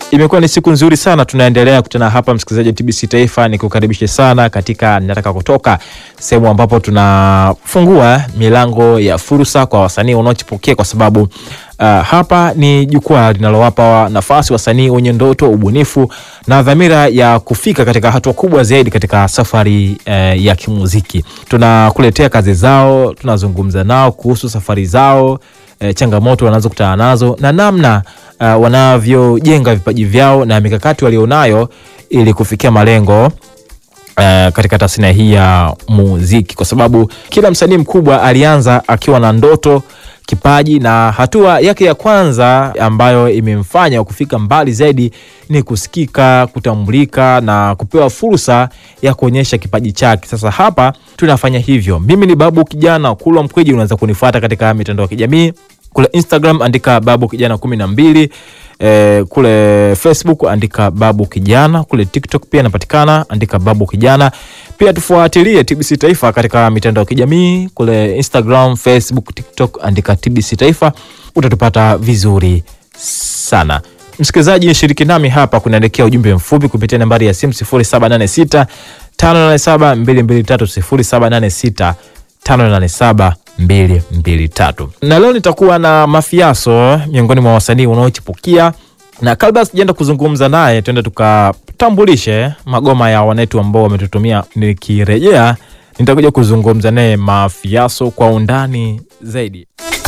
Imekuwa ni siku nzuri sana, tunaendelea kutana hapa, msikilizaji wa TBC Taifa, ni kukaribishe sana katika Nataka Kutoka, sehemu ambapo tunafungua milango ya fursa kwa wasanii wanaochipukia, kwa sababu uh, hapa ni jukwaa linalowapa nafasi wasanii wenye ndoto, ubunifu na dhamira ya kufika katika hatua kubwa zaidi katika safari uh, ya kimuziki. Tunakuletea kazi zao, tunazungumza nao kuhusu safari zao E, changamoto wanazokutana nazo na namna uh, wanavyojenga vipaji vyao na mikakati walionayo ili kufikia malengo uh, katika tasnia hii ya muziki, kwa sababu kila msanii mkubwa alianza akiwa na ndoto, kipaji na hatua yake ya kwanza ambayo imemfanya kufika mbali zaidi ni kusikika, kutambulika na kupewa fursa ya kuonyesha kipaji chake. Sasa hapa tunafanya hivyo. Mimi ni Babu Kijana Kulwa Mkwiji, unaweza kunifuata katika mitandao ya kijamii kule Instagram andika Babu Kijana kumi na mbili. E, kule Facebook andika Babu Kijana, kule TikTok pia napatikana, andika Babu Kijana. Pia tufuatilie TBC Taifa katika mitandao ya kijamii kule Instagram, Facebook, TikTok andika TBC Taifa, utatupata vizuri sana. Msikilizaji, shiriki nami hapa, kunaelekea ujumbe mfupi kupitia nambari ya simu 0786 587 223 0786 587 223 na leo nitakuwa na Mafiaso miongoni mwa wasanii wanaochipukia, na kabla sijaenda kuzungumza naye, tuende tukatambulishe magoma ya wanetu ambao wametutumia. Nikirejea nitakuja kuzungumza naye Mafiaso kwa undani zaidi.